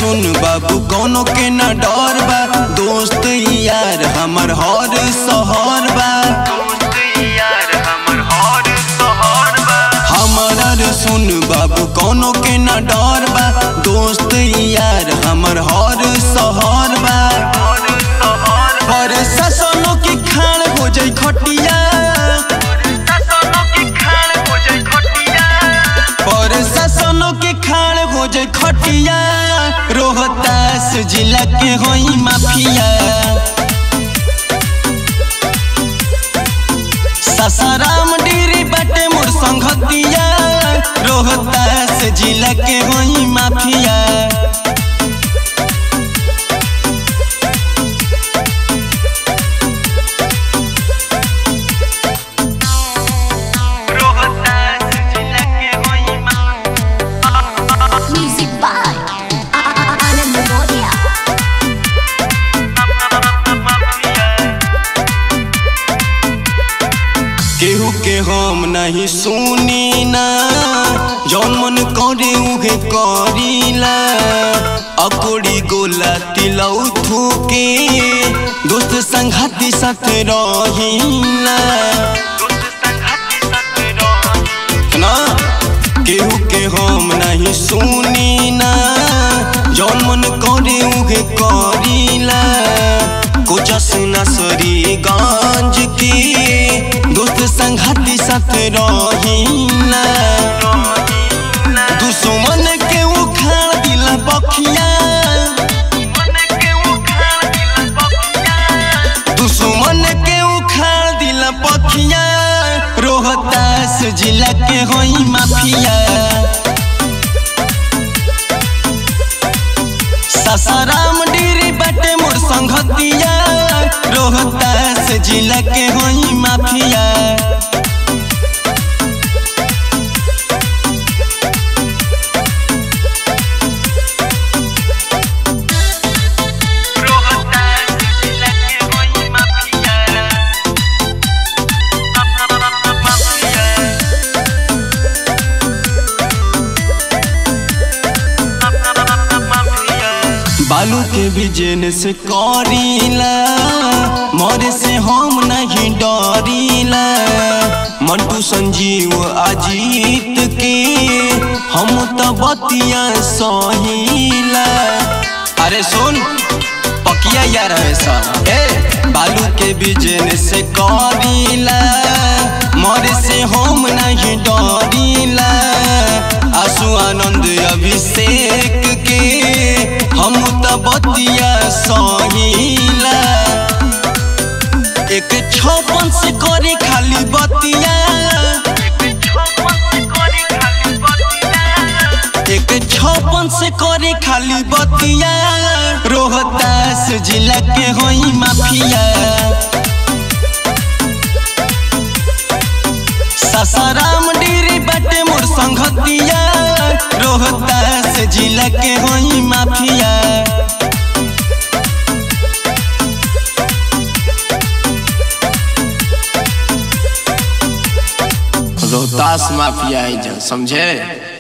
सुन बाबू कोनो के न डर बा दोस्त यार हमर हर सहर बा हमर सुन बाबू कोनो के न डर बा दोस्त यार हमर हर सहर बा पर ससनो की खान हो जाई खटिया पर ससनो के खान हो जाई खटिया रोहतास जिला के होई माफिया ससाराम डेरी बाटे मोर संगतिया रोहतास जिला के होई mafia Music by Anand Moria. केहू के हम नहीं सुनी ना जौन मन करे उहे करीला अकोड़ी गोला तिलौ थूके दोस्त संघाती साथ रहीला ना केहू के हम नहीं सुनी ना जौन मन करे उहे करीला कोचस नसरी गंज के दोस्त संघाती साथ रहीला दुश्मन के उखाड़ दिला बखिया दुश्मन के उखाड़ दिला पखिया रोहतास जिला के होई माफिया ससाराम डेरी बाटे मोर संगतिया रोहतास जिला के होई माफिया बालू के बिजन से करीला मरे से हम नहीं डरीला मंटू संजीव अजीत के हम तो बतिया सहीला अरे सुन पकिया यार है सर ए बालू के बिजन से करीला मरे से हम नहीं डरीला आसु आनंद अभिषेक के हम त बतिया सहीला एक छपन से करे खाली बतिया एक छपन से करे खाली बतिया रोहतास जिला के होई माफिया ससाराम डेरी बाटे मोर संगतिया रोहतास जिला के होई माफिया रोहतास माफिया है समझे